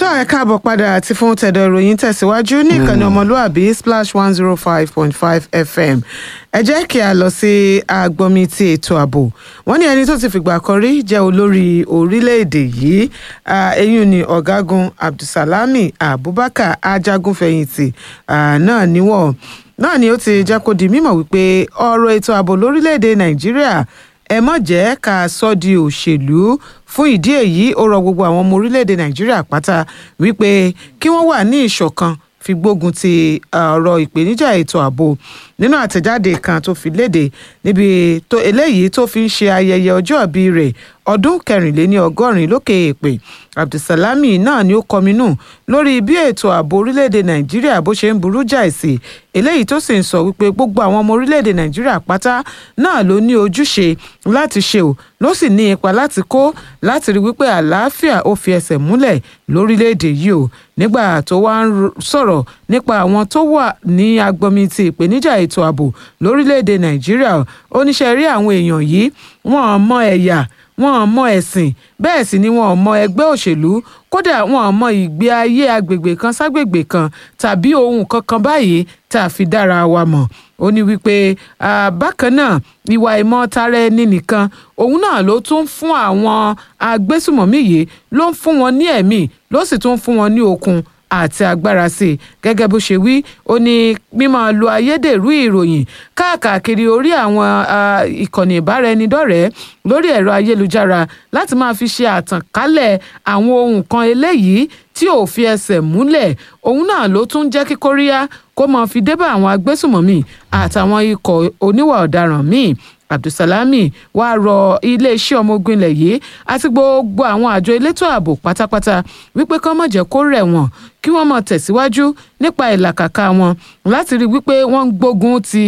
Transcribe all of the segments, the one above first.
ẹ káàbọ̀ padà àti fún tẹ̀dọ̀ ìròyìn tẹ̀síwájú ní ìkànnì ọmọlúàbí splash one zero five point five fm ẹ jẹ́ kí a lọ sí agbọ́nmi ti ètò ààbò wọ́n ní ẹni tó ti fìgbà kan rí jẹ́ olórí orílẹ̀-èdè yìí eyín ni ọ̀gágun abdulsalami abubakar ajagunfẹ̀yìntì náà níwọ̀n náà ni ó ti jẹ́ kó di mímọ̀ wípé ọ̀rọ̀ ètò ààbò lórílẹ̀-èdè nàìjíríà ẹ mọ̀ jẹ́ ká sọ di òṣèlú fún ìdí èyí ó rọ gbogbo àwọn ọmọ orílẹ̀-èdè nàìjíríà pátá wípé kí wọ́n wà ní ìṣọ̀kan fi gbógun ti ọ̀rọ̀ ìpèníjà ètò ààbò nínú àtẹ̀jáde kan tó fi léde níbi tó eléyìí tó fi ń ṣe ayẹyẹ ọjọ́ ìbí rẹ̀ ọdún kẹrìnléní ọgọ́rin lókè èèpẹ̀ abdulsalami náà ni ó kọminú lórí bí ètò ààbò orílẹ̀-èdè nàìjíríà bó ṣe ń burú jáì sí eléyìí tó sì ń sọ wípé gbogbo àwọn ọmọ orílẹ̀-èdè nàìjíríà pátá náà ló ní ojúṣe láti ṣe ò ló sì ní ipa láti kó láti rí wípé àlàáfíà ó fi ẹsẹ̀ múlẹ̀ lórílẹ̀-èdè yìí o nígbà tó wá ń sọ̀rọ̀ nípa àwọn tó wà ní agbọmi ti ìpèníjà ètò ààbò lórílẹ̀-èdè nàìjíríà oníṣẹ́ rí àwọn èèyàn yìí wọ́n mọ ẹ̀yà wọn mọ ẹ̀sìn bẹ́ẹ̀ sì ni wọn mọ ẹgbẹ́ òṣèlú kódà wọn mọ ìgbé ayé agbègbè kan ságbègbè kan tàbí ohun kankan báyìí tá a fi dára wa mọ̀ ó ní wípé bákan náà ìwà ìmọ̀ tara ẹni nìkan òun náà ló tún fún àwọn agbésùmọ̀mí yìí ló ń fún wọn ní ẹ̀mí ló sì tún fún wọn ní okun àti agbára sí i gẹ́gẹ́ bó ṣe wí ó ní mímọ́ lo ayédèrú ìròyìn káàkiri orí àwọn ìkànnì ìbáraẹnidọ́rẹ̀ẹ́ lórí ẹ̀rọ ayélujára láti máa fi ṣe àtànkálẹ̀ àwọn ohun kan eléyìí tí ò fi ẹsẹ̀ múlẹ̀ òun náà ló tún jẹ́ kí kóríyá kó máa fi débà àwọn agbésùmọ̀mí àtàwọn ikọ̀ oníwà ọ̀daràn míì abdulsalami wàá rọ iléeṣẹ́ ọmọ ogun ilẹ̀ yìí àti gbogbo àwọn àjọ elétò ààbò pátápátá wípé kán má jẹ́ kó rẹ̀ wọ́n kí wọ́n máa tẹ̀síwájú nípa ìlàkàkà wọn láti rí wípé wọ́n ń gbógun ti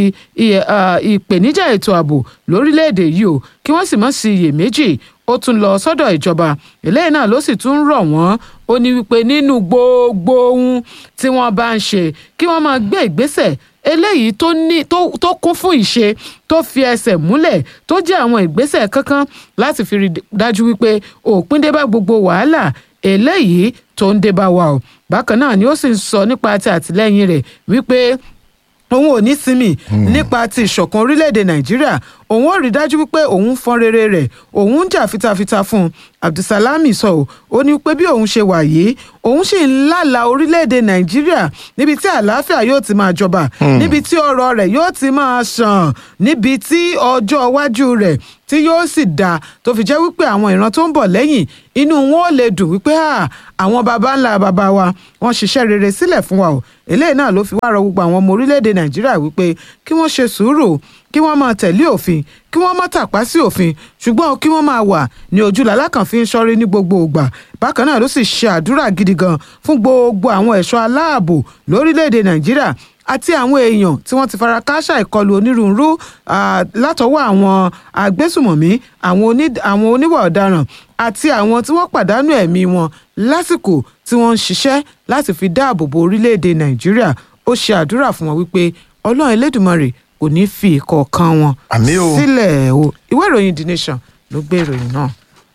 ìpèníjà ètò ààbò lórílẹ̀‐èdè yìí o kí wọ́n sì má sí iyèméjì ó tún lọ sọ́dọ̀ ìjọba eléyìí náà ló sì tún rọ̀ wọ́n ó ní wípé nínú gbogbo ohun tí wọ́n bá ń ṣe kí wọ́n máa gbé ìgbésẹ̀ eléyìí tó ní tó kún fún ìṣe tó fi ẹsẹ̀ múlẹ̀ tó jẹ́ àwọn ìgbésẹ̀ kankan láti fi rí dájú wípé òpin dé bá gbogbo wàhálà eléyìí tó ń dé bá wa o bákan náà ni ó sì ń sọ nípa ti àtìlẹ́yìn rẹ̀ wípé òun ò ní sinmi nípa ti ìṣọ̀kan orílẹ̀-èdè nàìjíríà òun ò rí dájú wípé òun fọ́n rere rẹ̀ òun ń jà fitafita fún un abdulsalami sọ ọ́ ó ní pé bí òun ṣe wà yìí òun sì ń lálàá orílẹ̀-èdè nàìjíríà níbi tí àlàáfíà yóò ti máa jọba níbi tí ọrọ̀ rẹ̀ yóò ti máa ṣàn níbi tí ọjọ́ iwájú rẹ̀ tí yóò sì dáa tó fi jẹ́ wípé àwọn ìran tó ń bọ̀ lẹ́yìn inú wọn ò lè dùn wípé àwọn baba ńlá baba wa wọ́n ṣiṣẹ́ rere sílẹ̀ fún wa o eléyìí náà ló fi wá rọ gbogbo àwọn ọmọ orílẹ̀-èdè nàìjíríà wípé kí wọ́n ṣe sùúrù kí wọ́n máa tẹ̀lé òfin kí wọ́n má tàpá sí òfin ṣùgbọ́n kí wọ́n máa wà ní ojú làlákàn fi ń ṣọ́rí ní gbogbo ìgbà bákan náà ló sì ṣe àdúrà gidi gan fún gbogbo àwọn ẹ̀ṣọ́ aláàbò lórílẹ̀‐èdè nàìjíríà àti àwọn èèyàn tí wọ́n ti fara kááṣá ìkọlù onírúurú látọwọ́ àwọn agbésùmọ̀mí àwọn oníwà ọ̀daràn àti àwọn tí wọ́n pàdánù ẹ̀mí wọn lásìkò tí wọ́n ń ṣiṣẹ́ láti fi dáàbò bo orílẹ̀‐èdè nàìjíríà ó ṣe àdúrà fún wọn wípé ọlọ́run elédùmarè kò ní fi ìkọ̀ọ̀kan wọn sílẹ̀ o ìwé ìròyìn the nation ló gbé ìròyìn náà.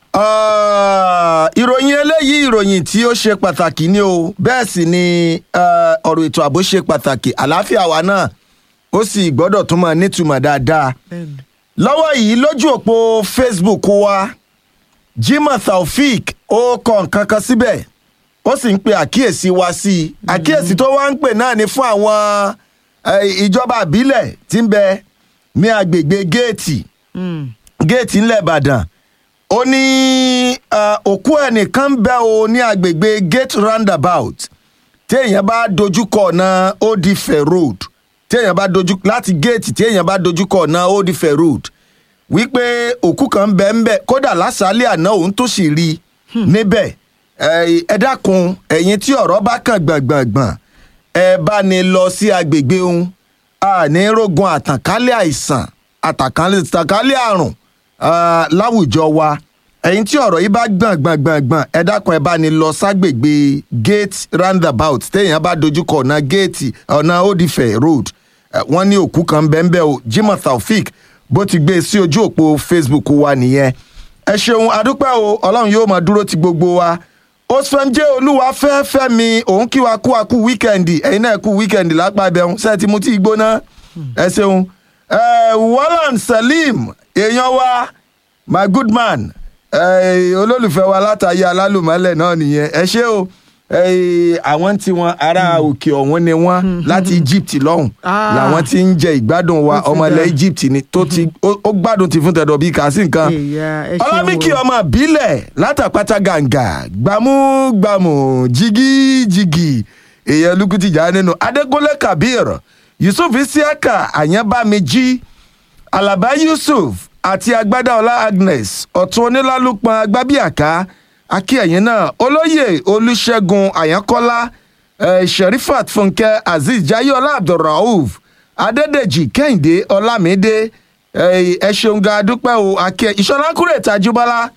ìròyìn eléyìí ìròyìn tí ó ṣe pàtàkì ni o bẹ́ẹ̀ sì ni ọ̀rọ̀ ètò ààbò ṣe pàtàkì àlàáfíà wa náà ó sì gbọ́dọ̀ tún máa nítumọ̀ dáadáa. lọ́wọ́ yìí lójú òpó facebook wa jimoh taofeek ó kọ nǹkan kan síbẹ̀ ó sì ń pe àkíyèsí wa sí i àkíyèsí tó wá ń pè náà ni fún àwọn ìjọba àbílẹ̀ tí ń bẹ ní agbègbè géètì géètì ńlẹ̀ ìbàdàn ó ní òkú ẹnìkan bẹ o ní agbègbè gate roundabout téèyàn bá dojúkọ ọ̀nà odifẹ̀ road téèyàn bá dojú láti géètì téèyàn bá dojúkọ ọ̀nà odifẹ̀ road wípé òkú kan bẹ ń bẹ kódà lásàálẹ̀ àná òun tó sì rí níbẹ̀ ẹ dákun ẹ̀yin tí ọ̀rọ̀ bá kàn gbọ̀ngbọ̀ngbọ̀n ẹ bá ní lọ sí agbègbè òun àní rógun àtànkálẹ̀ àìsàn àtànkálẹ̀ àrùn láwùjọ wa ẹ̀yin tí ọ̀rọ̀ yìí bá gbọ̀n gbọ̀n gbọ̀n gbọ̀n ẹ dákun ẹ bá ní lọ ságbègbè gate roundabout téèyàn bá dojúkọ ọ̀nà géètì ọ̀nà odifẹ̀ road wọ́n ní òkú kan bẹ́ẹ̀ o jimoh taofeek bó ti gbé e sí ojú òpó facebook wa nìyẹn ẹ ṣeun adúpẹ́ o ọlọ́run yóò máa dúró ti gbogbo wa osfemje olúwafẹ́ fẹ́mi òun kí wa kú wa kú wíkẹ́ndì ẹ̀yin náà kú wíkẹ́ndì lápá ibẹ̀hún sẹ́ẹ̀tì mu tí ì gbóná ẹ ṣeun Eh, wallan salim èèyàn wa my good man eh, olólùfẹ́ wa látàyè alálùmọ́lẹ̀ náà nìyẹn ẹ ṣé o Eh, àwọn tí wọn ará òkè ọ̀hún ni wọ́n láti egypt lọ́hùn Ah. làwọn tí ń jẹ ìgbádùn wa Ó ti ọmọ ilẹ̀ dá. egypt ni tó ti ó ó gbádùn ti fún tẹ̀dọ̀ bíi kà sí nǹkan Ìyá, ẹ ṣeun ọlámìkì o. ọmọ ìbílẹ̀ látàpátá gàǹgà gbàmúgbàmù jigijigi èèyàn lukuti jà nínú adégúnlé kabir yusuf isiaka àyànbámijí alaba yusuf àti agbádáọlá agnes ọ̀tún onílálùpọ̀ agbábíàká akíyẹ̀yìn náà olóyè olùṣègùn àyànkọ́lá eh, sherifat fúnkẹ́ azeez jayola abdulrauf adédèjì kẹ́hìndé ọlámídé eh, ẹ ṣeun ga dúpẹ́ o akíyẹ ìṣọ̀lá kúrè tajúbọ́lá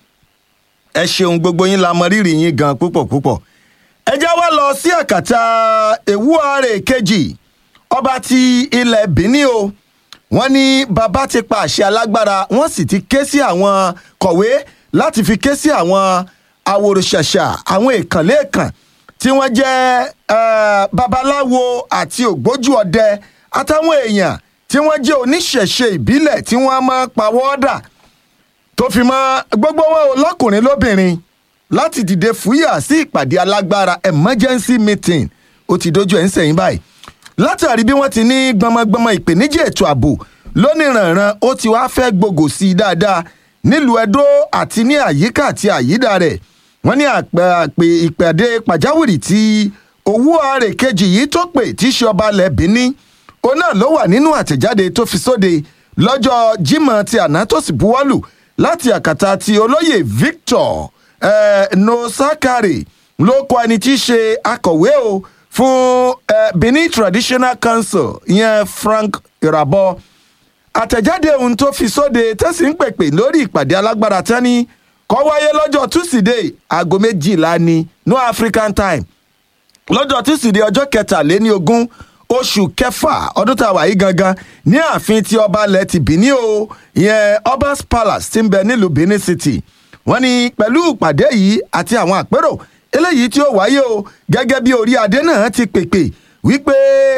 ẹ ṣeun gbogbo yín la mọ rírì yín gan púpọ̀ púpọ̀ ẹ já wá lọ sí àkàtà ewúare kejì ọba ti ilẹ̀ benin o wọ́n ní bàbá ti pa àṣẹ alágbára wọ́n sì ti ké sí àwọn kọ̀wé láti fi ké sí àwọn àwòrán-ṣàṣà àwọn èkànlẹ́ẹ̀kàn tí wọ́n jẹ́ eh, babaláwo àti ògbójú ọdẹ àtàwọn èèyàn tí wọ́n jẹ́ oníṣẹ̀ṣe ìbílẹ̀ tí wọ́n máa ń pawọ́dà tó fi mọ́ gbogbo wọn ò lọ́kùnrin lóbìnrin láti dìde fúyà sí ìpàdé alágbára emergency meeting ó ti dojú ẹ̀ ń sẹ́yìn báyìí látàrí bí wọ́n ti ní gbọmọgbọmọ ìpèníjà ètò ààbò lóníranran ó ti wá fẹ́ gbogò sí i dáadáa nílùú edo àti ní àyíká àti àyídà rẹ̀ wọ́n ní àpè àpè ìpàdé pàjáwìrì tí owó ààrẹ kejì yìí tó pè tí í ṣe ọba ilẹ̀ benin òun náà ló wà nínú àtẹ̀jáde tó fi sóde lọ́jọ́ jímọ̀ ti àná tó sì buwọ́lù láti àkàtà ti olóyè victor eh, nosakari ló kọ ẹni tí í ṣe akọ̀wé o fún eh, benin traditional council ìyẹn frank irabọ àtẹ̀jáde ohun tó fi sóde tẹ́sí ń pèpè lórí ìpàdé alágbára tẹ́ni kọ́ wáyé lọ́jọ́ tusidee aago méjìlá ní no african time lọ́jọ́ tusidee ọjọ́ kẹtàléní ogún oṣù kẹfà ọdún tá a wà yí gangan ní ààfin tí ọba ilẹ̀ ti Benin o ìyẹn obas palace ti ń bẹ nílùú benin city wọ́n ní pẹ̀lú ìpàdé yìí àti àwọn àpérò eléyìí tí ó wáyé o gẹ́gẹ́ bí orí adé náà ti pèpè wípé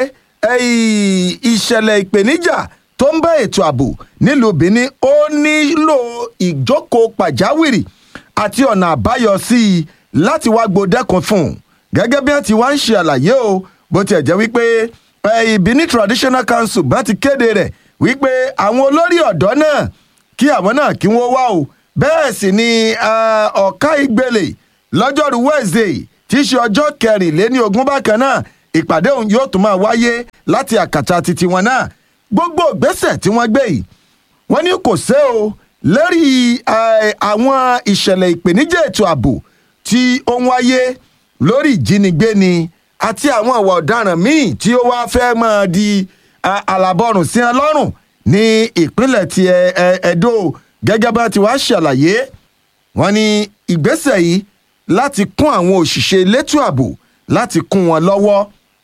ẹ̀yìn ìṣẹ̀lẹ̀ ìpèníjà tó ń bá ètò ààbò nílùú benin ó nílò ìjókòó pàjáwìrì àti ọ̀nà àbáyọ sí i láti wá gbòdẹ́kun fún un gẹ́gẹ́ bí wọ́n ti wá ń ṣe àlàyé o bó tiẹ̀ jẹ́ wípé eh, benin traditional council bá ti kéde rẹ̀ wípé àwọn olórí ọ̀dọ́ náà kí àwọn náà kí wọ́n wá o bẹ́ẹ̀ sì ni ah, ọ̀ka ìgbélé lọ́jọ́rú wednesday tí í ṣe ọjọ́ kẹrìnléní ogún bákan náà ìpàdé òun yóò tún máa wáyé láti àkàtà titi wọn náà gbogbo ìgbésẹ̀ tí wọ́n gbé yìí wọ́n ní kò sé o lórí eh, àwọn ìṣẹ̀lẹ̀ ìpèníjà ètò ààbò tí ó ń wáyé lórí ìjínigbé ni àti àwọn ìwà ọ̀daràn míì tí ó wá fẹ́ máa di ah, àlàbọ̀rùn sí ẹ lọ́rùn ní ìpínlẹ̀ ti Ẹ- Ẹ- Ẹdó gẹ́gẹ́ bá ti wá ṣàlàyé wọ́n ní ìgbésẹ̀ yìí láti kún àwọn òṣìṣẹ́ elétò ààbò láti kún wọn lọ́wọ́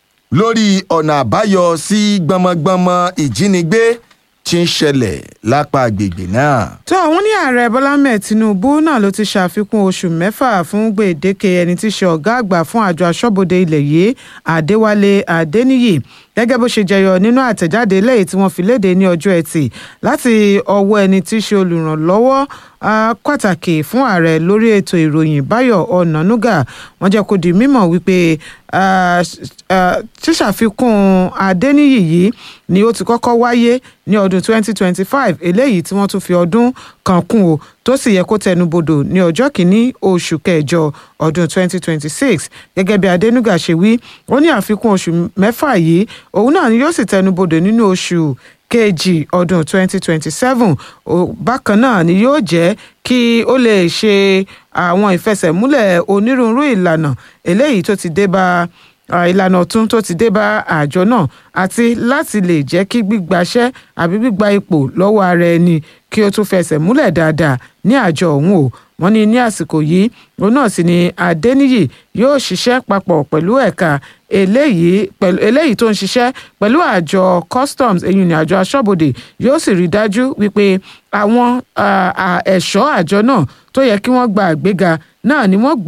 lórí ọ̀nà àbáyọ sí gbọmọgbọmọ ìjínigbé tí ń ṣẹlẹ̀ lápá agbègbè náà. tó àwọn ní ààrẹ bọ́lá mẹ́ẹ̀ tinubu náà ló ti ṣàfikún oṣù mẹ́fà fún gbèdéke ẹni tí í ṣe ọ̀gá àgbà fún àjọ aṣọ́bodè ilẹ̀ yìí adéwálé adéníyì gẹ́gẹ́ bó ṣe jẹyọ nínú àtẹ̀jáde lẹ́yìn tí wọ́n fi léde ní ọjọ́ ẹtì láti ọwọ́ ẹni tí í ṣe olùrànlọ́wọ́ ah, pàtàkì fún ààrẹ lórí ètò ìròyìn báyọ̀ ọ̀nànúgà wọ́n jẹ́ kó di mímọ̀ wípé ah, ah, ṣíṣàfikún adéníyì yìí ni ó ti kọ́kọ́ wáyé ní ọdún 2025 eléyìí tí wọ́n tún fi ọdún kan kún o tó sì yẹ kó tẹnubodò ní ọjọ́ kìíní oṣù kẹjọ ọdún 2026 gẹ́gẹ́ bí adénúgà ṣe wí ó ní àfikún oṣù mẹ́fà yìí òun náà ni yóò sì tẹnubodò nínú oṣù kejì ọdún 2027 Ó- bákan náà ni yóò jẹ́ kí ó lè ṣe àwọn ìfẹsẹ̀múlẹ̀ onírúurú ìlànà eléyìí tó ti dé bá à, ìlànà ọ̀tun tó ti dé bá àjọ náà àti láti lè jẹ́ kí gbígbaṣẹ́ àbí gbígba ipò lọ́wọ́ ara ẹni kí ó tún fẹsẹ̀ múlẹ̀ dáadáa ní àjọ ọ̀hún o wọ́n ní ní àsìkò yìí òun náà sì ni adéníyì yóò ṣiṣẹ́ papọ̀ pẹ̀lú ẹ̀ka eléyìí pẹ̀lú eléyìí tó ń ṣiṣẹ́ pẹ̀lú àjọ customs èyí ni àjọ aṣọ́bodè yóò sì rí i dájú wípé àwọn à, à, ẹ̀ṣọ́ àjọ náà tó yẹ kí wọ́n gba àgbéga náà ni wọ́n gbà á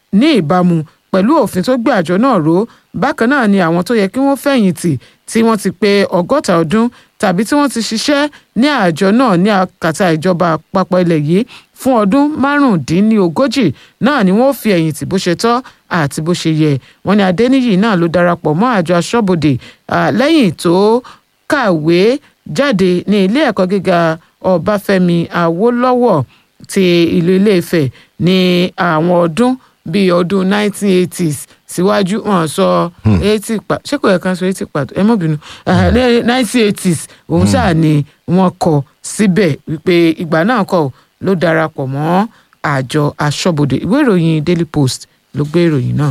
ní ìbámu pẹ̀lú òfin tó gbé àjọ náà ró bákan náà ni àwọn tó yẹ kí wọ́n fẹ̀yìntì tí wọ́n ti pé ọgọ́ta ọdún tàbí tí wọ́n ti ṣiṣẹ́ ní àjọ náà ní àkàtà ìjọba àpapọ̀ ilẹ̀ yìí fún ọdún márùndínlógójì náà ni wọ́n fi ẹ̀yìntì bó ṣe tọ́ àti bó ṣe yẹ wọ́n ní adẹ́niyì náà ló darapọ̀ mọ́ àjọ aṣọ́bodè lẹ́yìn tó kàwé jáde ní ilé ẹ̀kọ́ gíga ọbáfẹ́mi awólọ́wọ̀ ti ìlú ilé-ifẹ̀ ní àwọn ọdún bíi ọdún 1980s síwájú wọn sọ eighty pa ṣé kò yẹ ká sọ eighty pàtó ẹ mọ̀ bínú nineteen eighties òun ṣáà ni wọ́n kọ síbẹ̀ wípé ìgbà náà kọ́ ló darapọ̀ mọ́ àjọ aṣọ́bodè ìwé ìròyìn daily post ló gbé ìròyìn náà.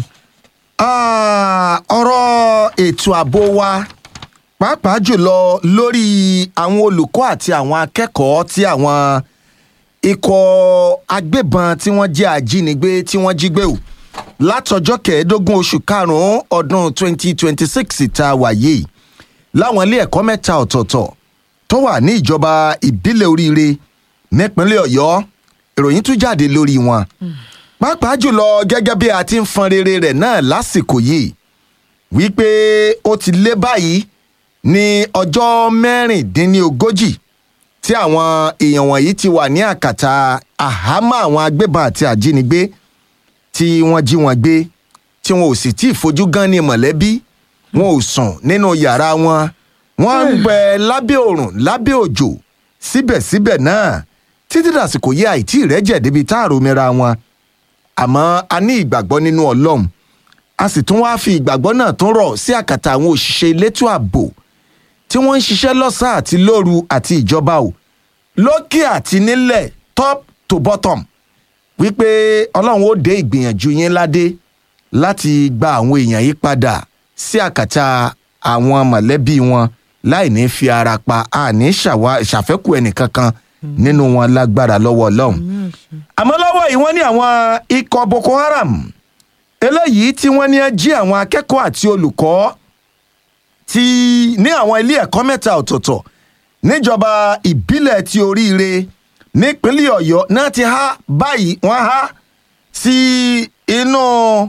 ọ̀rọ̀ ètò ààbò wa pàápàá jùlọ lórí àwọn olùkọ́ àti àwọn akẹ́kọ̀ọ́ tí àwọn ikọ̀ agbébọn tí wọ́n jẹ́ ajínigbé tí wọ́n jí gbé o látọjọ́ kẹẹ̀ẹ́dógún oṣù karùn-ún ọdún 2026 tá a wà yìí láwọn ilé ẹ̀kọ́ mẹ́ta ọ̀tọ̀ọ̀tọ̀ tó wà ní ìjọba ìbílẹ̀ oríire nípínlẹ̀ ọ̀yọ́ ìròyìn tún jáde lórí wọn pàápàá jùlọ gẹ́gẹ́ bí a ti ń fọn rere rẹ̀ náà lásìkò yìí wípé ó ti lé báyìí ní ọjọ́ mẹ́rìndínlógójì tí àwọn èèyàn wọ̀nyí ti wà ní àkàtà àhámọ́ àwọn agbébọn àti àjínigbé tí wọ́n jí wọn gbé tí wọn ò sì tí ì fojú gan ní mọ̀lẹ́bí wọn ò sùn nínú yàrá wọn wọ́n ń bẹ lábẹ́ òrùn lábẹ́ òjò síbẹ̀síbẹ̀ náà títí dàsìkò yẹ àìtí ìrẹ́jẹ̀ débi tá àròmìnira wọn àmọ́ a ní ìgbàgbọ́ nínú ọlọ́run a sì tún wáá fi ìgbàgbọ́ náà tún rọ̀ sí àkàtà àwọn òṣìṣẹ́ elétò ààbò tí wọ́n ń ṣiṣẹ́ lọ́sàn-án àti lóru àti ìjọba o lókè àti nílẹ̀ top to bottom wípé ọlọ́run ó dé ìgbìyànjú yín ládé láti gba àwọn èèyàn yìí padà sí àkàtà àwọn mọ̀lẹ́bí wọn láì ní fi ara pa àní ṣàfẹ́kù ẹnìkankan nínú wọn lágbára lọ́wọ́ ọlọ́run àmọ́ lọ́wọ́ yìí wọ́n ní àwọn ikọ̀ boko haram eléyìí tí wọ́n ní jí àwọn akẹ́kọ̀ọ́ àti olùkọ́ ti ní àwọn ilé ẹ̀kọ́ mẹ́ta ọ̀tọ̀ọ̀tọ̀ níjọba ìbílẹ̀ ti oríire nípínlẹ̀ ọ̀yọ́ náà ti há báyìí wọ́n há sí inú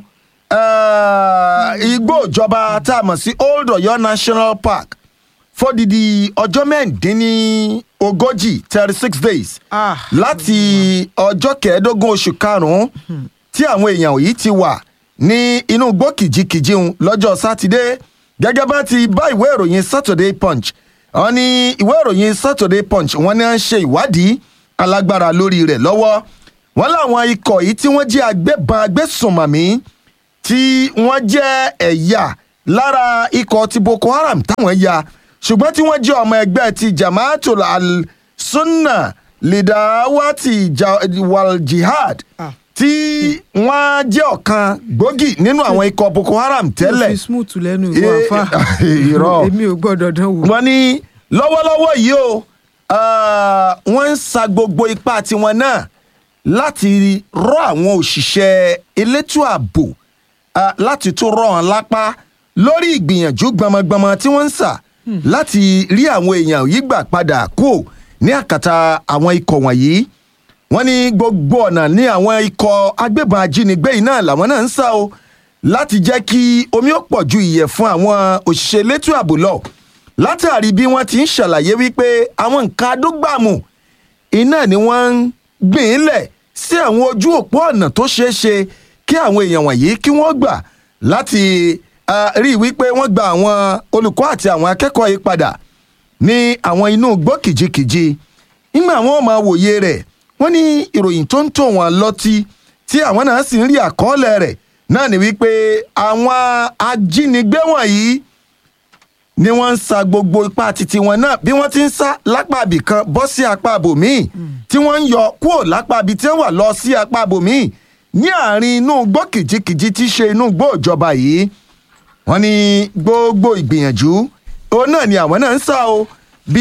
igbó ìjọba tá a mọ̀ sí old ọ̀yọ́ national park fódìdí ọjọ́ mẹ́ẹ̀ẹ́dínlógójì thirty six days láti ọjọ́ kẹẹ̀ẹ́dógún oṣù karùn-ún tí àwọn èèyàn yìí ti wà ní inú igbó kìjikìji lọ́jọ́ sátidé gẹ́gẹ́ bá ti bá ìwé ìròyìn saturday punch wọ́n ní ìwé ìròyìn saturday punch wọ́n ní à ń ṣe ìwádìí alágbára lórí rẹ̀ lọ́wọ́ wọ́n láwọn ikọ̀ yìí tí wọ́n jẹ́ agbébọn agbésùnmọ̀mí tí wọ́n jẹ́ ẹ̀yà lára ikọ̀ ti boko haram táwọn ya ṣùgbọ́n tí wọ́n jẹ́ ọmọ ẹgbẹ́ ti jamaatul al-sunna lidawati wal jihad tí wọ́n jẹ́ ọ̀kan gbòógì nínú àwọn ikọ̀ boko haram tẹ́lẹ̀. mo fi smooth lẹ́nu ìwọ àfa irọ́ èmi ò gbọ́dọ̀ dán wò. wọ́n ní lọ́wọ́lọ́wọ́ yìí o wọ́n ń sa gbogbo ipá tiwọn náà láti rọ àwọn òṣìṣẹ́ elétò ààbò láti tún rọ wọn lápá lórí ìgbìyànjú gbọmọgbọmọ tí wọ́n ń sà láti rí àwọn èèyàn yìí gbà padà kú ní àkàtà àwọn ikọ̀ wọ̀nyí wọ́n ní gbogbo ọ̀nà ní àwọn ikọ̀ agbébọn ajínigbé yìí náà làwọn náà ń sá o láti jẹ́ kí omi ó pọ̀ ju ìyẹ̀ fún àwọn òṣìṣẹ́ elétò ààbò lọ látàrí bí wọ́n ti ń ṣàlàyé wípé àwọn nǹkan adógbàmù iná ni wọ́n ń gbìn lẹ̀ sí àwọn ojú òpó ọ̀nà tó ṣeé ṣe kí àwọn èèyàn wọ̀nyí kí wọ́n gbà láti rí i wípé wọ́n gba àwọn olùkọ́ àti àwọn akẹ́kọ̀ọ́ yìí padà ní àwọn inú igbó kìjikìji nígbà wọn máa wòye rẹ̀ wọ́n ní ìròyìn tó ń tò wọ́n lọ́tí tí àwọn náà sì ń rí àkọọ́lẹ̀ rẹ̀ náà ni wípé àwọn ajínigbé wọ̀nyí ni wọ́n ń sa gbogbo ipá titi wọn náà bí wọ́n ti ń sá lápá ibì kan bọ́ sí apá ibòmíì tí wọ́n ń yọ kúrò lápá ibi tí wọ́n wà lọ sí apá ibòmíì ní àárín inú igbó kìjikìji tí ṣe inú igbó ìjọba yìí wọ́n ní gbogbo ìgbìyànjú òun náà ni àwọn náà ń sá o bí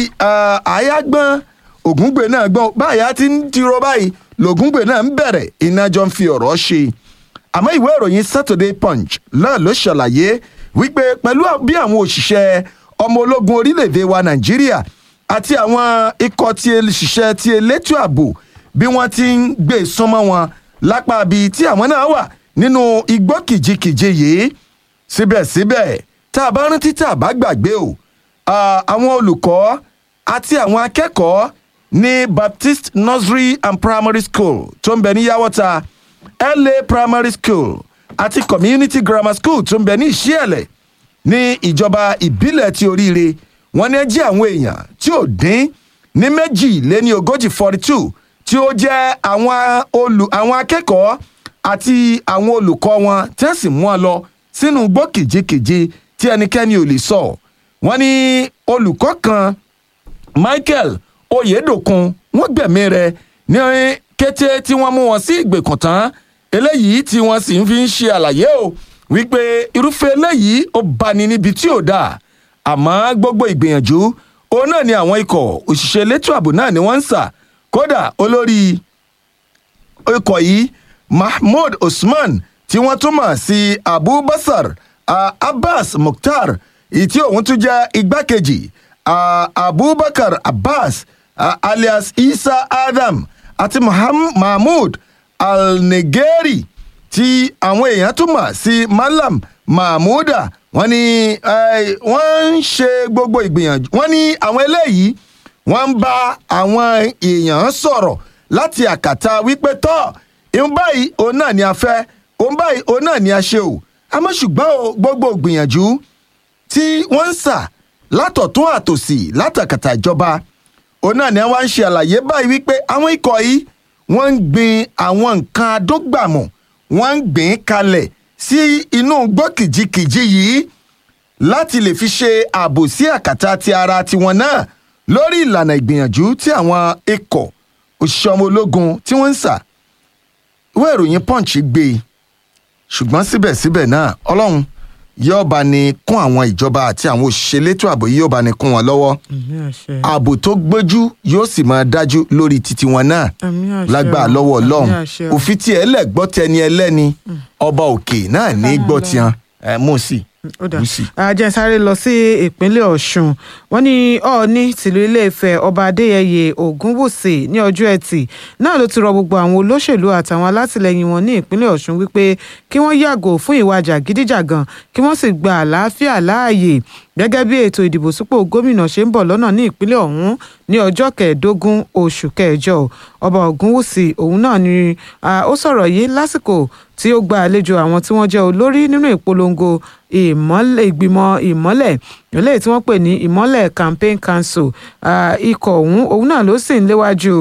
àyágbọ́n ògúngbè náà gbọ́n báyà ti ń tiro báyìí lògúngbè náà ń bẹ̀rẹ̀ iná jọ ń fi ọ̀rọ̀ ṣe àmọ́ ìwé ìròyìn saturday punch náà ló ṣàlàyé wípé pẹ̀lú bí àwọn òṣìṣẹ́ ọmọ ológun orílẹ̀-èdè wa nàìjíríà àti àwọn ikọ̀ tí òṣìṣẹ́ ti elétò ààbò bí wọ́n ti ń gbé súnmọ́ wọn lápá ibi tí àwọn náà wà nínú igbó kìjikìji yìí síbẹ̀síbẹ̀ tá a bá rántí tá a bá gbàgbé o àwọn olùkọ́ àti àwọn akẹ́kọ̀ọ́ ní Baptist Nursery and Primary School tó ń bẹ ní Yawota LA Primary School àti Community Grammar School tó ń bẹ ní Ìṣíẹ̀lẹ̀ ní ìjọba ìbílẹ̀ ti oríire wọ́n ní jí àwọn èèyàn tí ò dín ní méjì lé ní ogójì forty two tí ó jẹ́ àwọn olù àwọn akẹ́kọ̀ọ́ àti àwọn olùkọ́ wọn tí wọ́n sì mú wọn lọ sínú igbó kìjikìji tí ẹnikẹ́ni ò lè sọ wọ́n ní olùkọ́ kan Michael Oyedokun wọ́n gbẹ̀mí rẹ̀ ní kété tí wọ́n mú wọn sí ìgbèkùn tán eléyìí tí wọ́n sì ń fi ń ṣe àlàyé o wípé irúfẹ́ eléyìí ó bani níbi tí ò dáa àmọ́ gbogbo ìgbìyànjú òun náà ni àwọn ikọ̀ òṣìṣẹ́ elétò ààbò náà ni wọ́n ń sà kódà olórí ikọ̀ yìí Mahmood Usman tí wọ́n tún mọ̀ sí Abubakar uh, Abbas Mukhtar tí òun tún jẹ́ igbákejì uh, Abubakar Abbas uh, alias Isa Adam àti Mahmood Al-Negeri tí àwọn èèyàn tún mọ̀ sí Malam Mahmuda wọ́n ní wọ́n ń ṣe gbogbo ìgbìyànjú wọ́n ní àwọn eléyìí wọ́n ń bá àwọn èèyàn sọ̀rọ̀ láti àkàtà wípé tọ́ ìhun báyìí òun náà ni a fẹ́ òun báyìí òun náà ni a ṣe o àmọ́ ṣùgbọ́n o gbogbo ìgbìyànjú tí wọ́n ń sà látọ̀tún àtòsì látàkàtà ìjọba òun náà ni wọ́n ń ṣe àlàyé báyìí wípé àwọn ikọ̀ yìí wọ́n ń gbin àwọn nǹkan adógbàmù wọ́n ń gbìn kalẹ̀ sí inú igbó kìjikìji yìí láti lè fi ṣe ààbò sí àkàtà ti ara tiwọn náà lórí ìlànà ìgbìyànjú tí àwọn ikọ̀ òṣìṣẹ́ ọmọ ológun tí wọ́n ń sà ìwé ìròyìn punch gbé e ṣùgbọ́n síbẹ̀síbẹ̀ náà ọlọ́run yóò bá ní kún àwọn ìjọba àti àwọn òṣìṣẹ́ elétò ààbò yóò bá ní kún wọn lọ́wọ́ ààbò tó gbójú yóò sì máa dájú lórí títí wọn náà lágbàá lọ́wọ́ ọlọ́run òfin tí ẹ lẹ́gbọ́ tẹni ẹlẹ́ni ọba òkè náà ní gbọ́ tiẹn ẹ mú sí i àjẹsáré lọ sí ìpínlẹ̀ ọ̀ṣun wọ́n ní ọ̀ọ́ni tìlú ilé-ifẹ̀ ọba adéyẹyẹ ògúnwùsì ní ọjọ́ ẹtì náà ló ti rọ gbogbo àwọn olóṣèlú àtàwọn alátìlẹyìn wọn ní ìpínlẹ̀ ọ̀ṣun wípé kí wọ́n yàgò fún ìwà jàgídíjàgan kí wọ́n sì gba àlàáfíà láàyè gẹ́gẹ́ bí ètò ìdìbò sípò gómìnà ṣe ń bọ̀ lọ́nà ní ìpínlẹ̀ ọ̀hún ní ọjọ́ kẹẹ̀ẹ́dógún oṣù kẹjọ ọba ògúnwùsì òun náà ni ó sọ̀rọ̀ yìí lásìkò tí ó gba àlejò àwọn tí wọ́n jẹ́ olórí nínú ìpolongo ìmọ́lẹ̀ ìgbìmọ̀ ìmọ́lẹ̀ eléyìí tí wọ́n pè ní ìmọ́lẹ̀ campaign council ikọ̀ ọ̀hún òun náà ló sì ń léwájú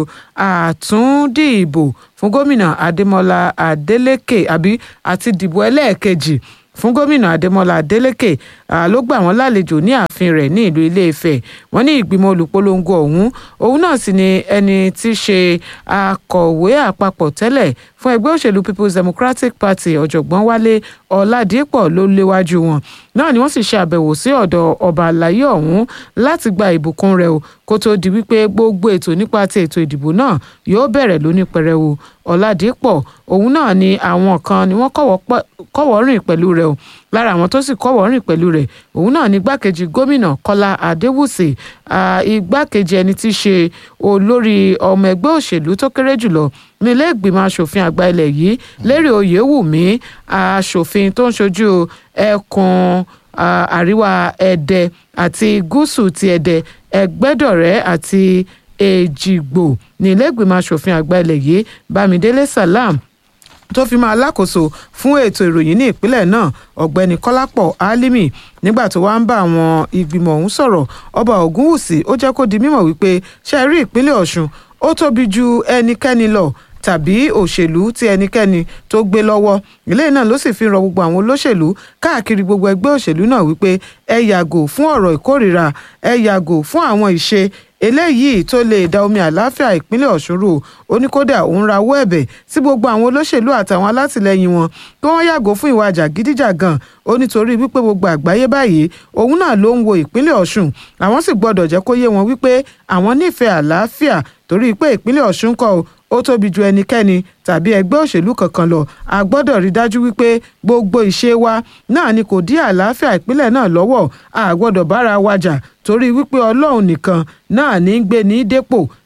àtúndìbò fún gómìnà adémọlá adélèké àbí àti dìbò ẹlẹ́ẹ̀kejì fún gómìnà adémọlá adélèké ló gbà wọ́n lálejò ní ààfin rẹ̀ ní ìlú ilé-ifẹ̀ wọ́n ní ìgbìmọ̀ olùpolongo ọ̀hún òun náà sì ni ẹni tí í ṣe akọ̀wé àpapọ̀ tẹ́lẹ̀ fún ẹgbẹ́ òṣèlú people's democratic party ọ̀jọ̀gbọ́n wálé ọ̀làdìpọ̀ ló léwájú wọn náà ni wọ́n sì ṣe àbẹ̀wò sí ọ̀dọ̀ ọba àlàyé ọ̀hún láti gba ìbùkún rẹ̀ o kó tó di wípé gbogbo ètò nípa ti ètò ìdìbò náà yóò bẹ̀rẹ̀ lóní pẹrẹwu ọ̀làdìpọ̀ òun náà ni àwọn kan ni wọ́n kọ́wọ́ rìn pẹ̀lú rẹ̀ o lára àwọn tó sì kọ́wọ́ rìn pẹ̀lú rẹ̀ òun náà ni igbákejì gómìnà kọ́lá adéwùsì igbákejì ẹni tí í ṣe olórí ọmọ ẹgbẹ́ òṣèlú tó kéré jùlọ nílé ìgbìmọ̀ asòfin àgbà ilẹ̀ yìí lérè oyèwùmí asòfin tó ń ṣojú ẹkùn àríwá ẹdẹ àti gúúsù ti ẹdẹ ẹgbẹ́dọ̀rẹ́ àti èjìgbò nílé ìgbìmọ̀ asòfin àgbà ilẹ̀ yìí bámidélé salam tó fi máa lákòóso fún ètò ìròyìn ní ìpínlẹ̀ náà ọ̀gbẹ́ni kọ́lápọ̀ álímì nígbà tó wá ń bá àwọn ìgbìmọ̀ ọ̀hún sọ̀rọ̀ ọba ògúnwùsì ó jẹ́ kó di mímọ̀ wípé ṣe rí ìpínlẹ̀ ọ̀ṣun ó tóbi ju ẹnikẹ́ni lọ tàbí òṣèlú tí ẹnikẹ́ni tó gbé lọ́wọ́ ilé náà ló sì fi rọ gbogbo àwọn olóṣèlú káàkiri gbogbo ẹgbẹ́ òṣèlú náà wípé ẹ yàgò fún ọ̀rọ̀ ìkórìíra ẹ yàgò fún àwọn ìṣe eléyìí tó lè da omi àláfíà ìpínlẹ̀ ọ̀ṣun rú ó ní kódà òun rawọ́ ẹ̀bẹ̀ sí gbogbo àwọn olóṣèlú àtàwọn alátìlẹyìn wọn kí wọ́n yàgò fún ìwà jàgídíjàgan ó nítorí wípé gbogbo àgbáyé báyìí òun náà ló ń wo ìpínlẹ̀ ọ̀ṣun àwọn sì gbọ́dọ̀ jẹ́ kó yé wọn wípé àwọn nífẹ̀ẹ́ àlàáfíà torí pé ìpínlẹ̀ ọ̀ṣun kọ́ ó tóbi ju ẹnikẹ́ni tàbí ẹgbẹ́ òṣèlú kankan lọ a gbọ́dọ̀ rí dájú wípé gbogbo ìṣe wa náà ni kò dí àlàáfíà ìpínlẹ̀ náà lọ́wọ́ a gbọ́dọ̀ bára wa jà torí wípé ọlọ́run nìkan náà ní gbé ní dépò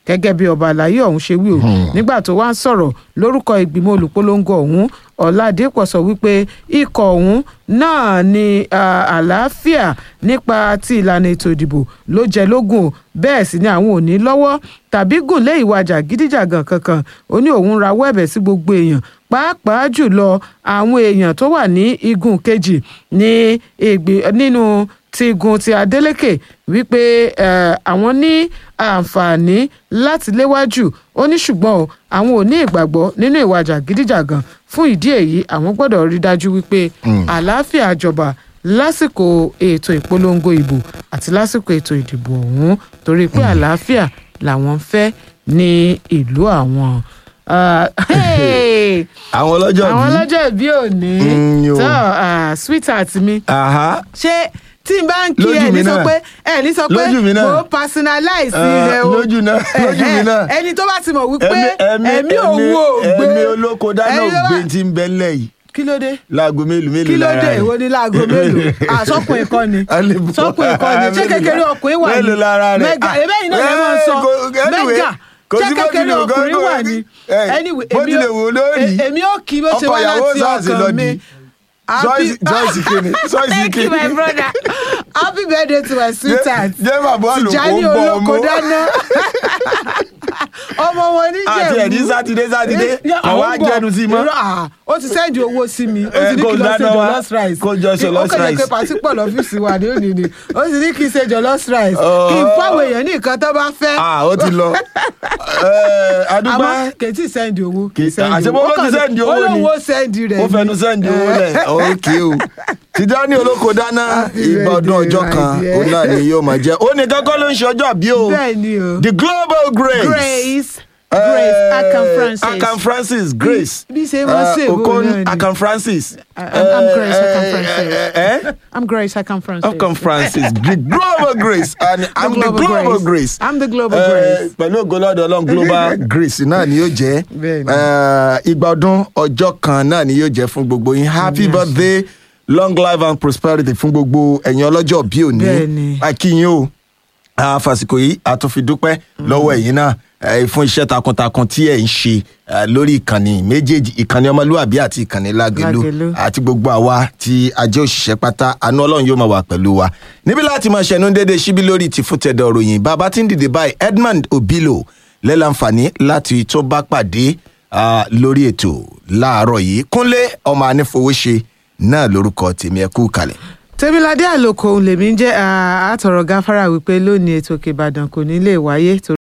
gẹ́gẹ́ bí ọba àlàyé ọ̀hún ṣe wí o nígbà tó wá ń sọ̀rọ̀ lórúkọ ìgbìmọ̀ olùpolongo ọ̀hún ọ̀làdẹ́pọ̀ sọ wípé ikọ̀ ọ̀hún náà ni ah, àlàáfíà nípa ti ìlànà ètò ìdìbò ló jẹ lógún o bẹ́ẹ̀ sì ni àwọn ò ní lọ́wọ́ tàbí gùn lé ìwà jàgídíjàgàn kankan ó ní òun rawọ́ ẹ̀bẹ̀ sí gbogbo èèyàn pàápàá jùlọ àwọn èèyàn tó wà ní igun kejì ní ìgbì nínú ti igun ti Adeleke wípé eh, àwọn ní àǹfààní láti léwájú ó ní ṣùgbọ́n o àwọn ò ní ìgbàgbọ́ nínú ìwà jàgídíjàgàn fún ìdí èyí àwọn gbọ́dọ̀ rí dájú wípé àlàáfíà jọba lásìkò ètò ìpolongo ìbò àti lásìkò ètò ìdìbò ọ̀hún torí pé àlàáfíà làwọn ń fẹ́ ní ìlú àwọn. Ah, hey! àwọn ọlọ́jọ́ àwọn bí. ọlọ́jọ́ ìbí òní Mm, yo. tó ah, sweetheart mi Aha. ṣé tí n bá ń kí Lójú ẹ mi ní sọ náà. pé ẹ ní sọ pé Lójú mi náà. mo personalize Ah, rẹ o lójú náà, lójú mi náà. ẹni tó bá ti mọ̀ wípé ẹ̀mí òun ò gbé ẹ̀mí olóko dáná ẹni tó bá- ògbé tí ń bẹ ńlẹ̀ yìí kí ló dé láago mélòó mélòó kí ló lára dé rẹ̀. ìwọ ní láago mélòó àsọkùn ìkọ́ ni Àlebù- sọkùn ìkọ́ ni ṣé mélòó kékeré la- ọkùnrin wà ní mélòó lára rẹ̀? mẹ́gà Ah, ebe yìí náà lè máa eh, sọ kò- anyway, mẹ́gà kò ṣé sí bó kékeré tilẹ̀ wù kó- ọkùnrin kó- wà ní eh, anyway bó èmi tilẹ̀ wù lórí. ò- èmi ò kí bó ṣe Ọkọ wá ìyàwó láti sáàsì lọ ọkàn mi. di. Joyce- Joyce Kini, Joyce Thank you, Kini. my brother. Happy birthday to my sweetheart. jẹ́ bàbá àlùkò Tìjání ń bọ̀ olóko ọmọ. dáná. Ọmọ wọn ní Jẹ̀bú. Àti ẹ̀dí Sátidé, Sátidé, Eh, kò wá àwọn bọ̀. jẹ́nu sí i mọ́. Irọ́, ah, Ó ti sẹ́ndì owó sí mi. Ó Eh, ti ní kò kí n lọ ṣe dáná wá. jollof rice. Kò jọ jollof Ó kàn lè rice. pe pàtí pọ̀ lọ́fíìsì wa ní òní ni. Ó sì ní kí n ṣe jollof rice. Oh. Kí n fáwọn èèyàn ní nǹkan tó bá fẹ́. Ah, ó ti lọ. Eh, Adúgbò. Àmọ́ kì í tí ì sẹ́ndì owó. Kì í- sẹ́ndì àṣẹ owó. bó ló Ó ti kàn lè- sẹ́ndì owó Ó ni? lóun ó sẹ́ndì rẹ̀ ó ni. fẹnu sẹ́ndì owó Eh. lẹ̀ ókè o Tìjání olóko dáná Happy ìgbà ọdún birthday, ọjọ́ my kan dear. òun náà ni yóò máa jẹ́ ó ní kankan ló ń ṣe ọjọ́ àbí o Bẹ́ẹ̀ ni o. the global grace Grace. Eh, Grace Akan Francis. Akan Francis Grace bí ṣe máa ṣe Eh, èwo Okon náà ni. Akan Francis I- I'm- I'm Grace Akan Eh, Francis. eh, eh, eh? I'm Grace Akan Francis. Akan Francis the global grace and I'm the global global grace. grace I'm the global Eh, grace. pẹ̀lú ògbólọ́dọ̀ ọlọ́run global grace náà ni yóò jẹ́ Bẹ́ẹ̀ni. Eh, ìgbà ọdún ọjọ́ kan náà ni yóò jẹ́ fún gbogbo yín happy birthday long life and prosperity fún gbogbo ẹ̀yin ọlọ́jọ́ bí òní Bẹ́ẹ̀ni. akínyìn o àfàsìkò yìí a tún fi dúpẹ́ lọ́wọ́ ẹ̀yin náà eh, fún iṣẹ́ takuntakun tí ẹ̀ ń ṣe eh, lórí ìkànnì méjèèjì ìkànnì ọmọlúwàbí àti ìkànnì lágẹ̀lú Lágelú. àti gbogbo àwa tí a jẹ́ òṣìṣẹ́ pátá àánú ọlọ́run yóò máa wà pẹ̀lú wa níbi láti máa ṣẹnu déédéé síbí lórí ti fún tẹ̀dọ̀ ròyìn bàbá tí ń dìde báyìí Edmond Obilo lẹ́lànfààní láti tó bá pàdé ah, lórí ètò láàárọ̀ yìí Kúnlé ọmọ anífowóṣe náà lórúkọ tèmi ẹ kú kalẹ̀. tèmiládé àlòkò òun lèmi ń jẹ́ àtọ̀rọ̀ gáfárà wípé lónìí ètò òkè ìbàdàn kò ní lè wáyé torí